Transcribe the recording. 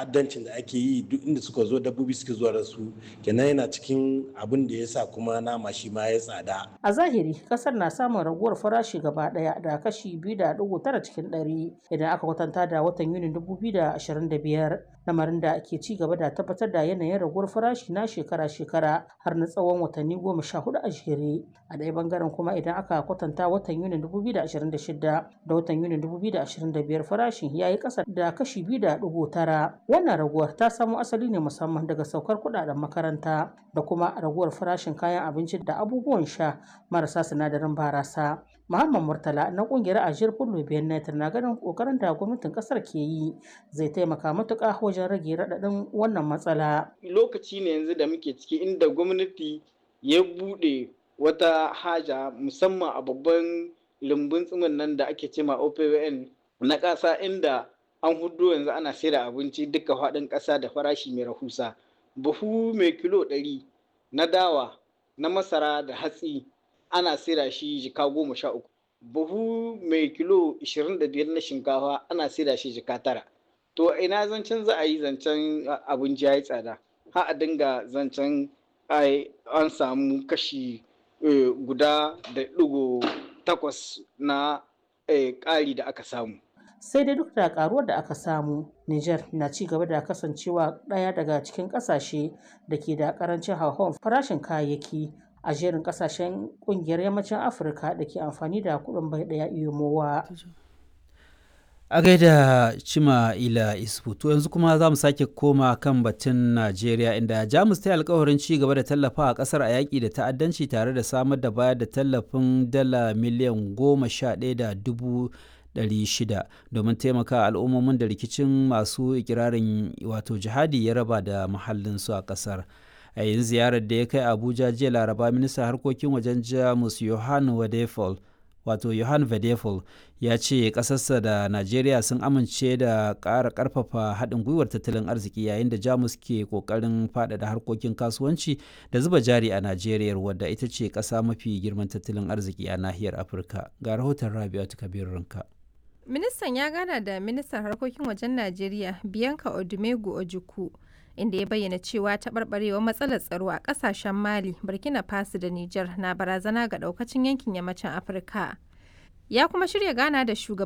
ta'addancin da ake yi duk inda suka zo dabbobi suke zuwa da su kenan yana cikin abin da ya sa kuma nama shi ma ya tsada A zahiri kasar na samun raguwar farashi gaba daya da kashi 2.9 cikin ɗari idan aka kwatanta da watan Yunin 2025 lamarin da ke ci gaba da tabbatar da yanayin raguwar farashi na shekara-shekara har na tsawon watanni goma sha hudu a jere. A ɗaya bangaren kuma idan aka kwatanta watan Yunin 2026 da watan Yunin 2025 farashin ya yi ƙasa da kashi 2.9. Wannan raguwar ta samo asali ne musamman daga saukar kuɗaɗen makaranta da kuma raguwar farashin kayan abinci da abubuwan sha marasa sinadarin barasa. Muhammad Murtala na kungiyar Ajiyar Fullo Benin na ganin kokarin da gwamnatin kasar ke yi zai taimaka matuƙa wajen rage raɗaɗin wannan matsala. Lokaci ne yanzu da muke ciki inda gwamnati ya buɗe wata haja musamman a babban lumbun tsimin nan da ake cema OPWN na ƙasa inda an hudu yanzu ana sayar abinci duka faɗin ƙasa da farashi mai rahusa. Buhu mai kilo ɗari na dawa na masara da hatsi ana saida shi jika goma sha uku buhu mai kilo ishirin da biyar na shinkafa ana saida shi jika tara to ina zancen za a yi zancen abinci ya yi tsada ha a dinga zancen an samu kashi guda da ɗigo takwas na ƙari da aka samu sai dai duk da karuwar da aka samu Niger na ci gaba da kasancewa ɗaya daga cikin ƙasashe da ke da ƙarancin hauhawar farashin kayayyaki a jerin kasashen kungiyar yammacin afirka da ke amfani da kuɗin bai ɗaya iyomowa a gaida cima ila isfu to yanzu kuma za mu sake koma kan batun najeriya inda jamus ta yi alkawarin ci gaba da tallafa a kasar a yaƙi da ta'addanci tare da samar da bayar da tallafin dala miliyan goma sha ɗaya da dubu 600 domin taimaka al'ummomin da rikicin masu ikirarin wato jihadi ya raba da mahallinsu a kasar a yin ziyarar da ya kai abuja jiya laraba ministan harkokin wajen jamus johan wadefol wato johan vedefol ya ce ƙasarsa da najeriya sun amince da ƙara ƙarfafa haɗin gwiwar tattalin arziki yayin da jamus ke ƙoƙarin faɗaɗa harkokin kasuwanci da zuba jari a najeriya wadda ita ce ƙasa mafi girman tattalin arziki a nahiyar afirka ga rahoton rabi'atu kabir ranka ministan ya gana da ministan harkokin wajen najeriya bianca odumegu ojukwu inda ya bayyana cewa taɓarɓarewar matsalar tsaro a ƙasashen mali burkina faso da niger na barazana ga ɗaukacin yankin yammacin afirka ya kuma shirya gana da shugaban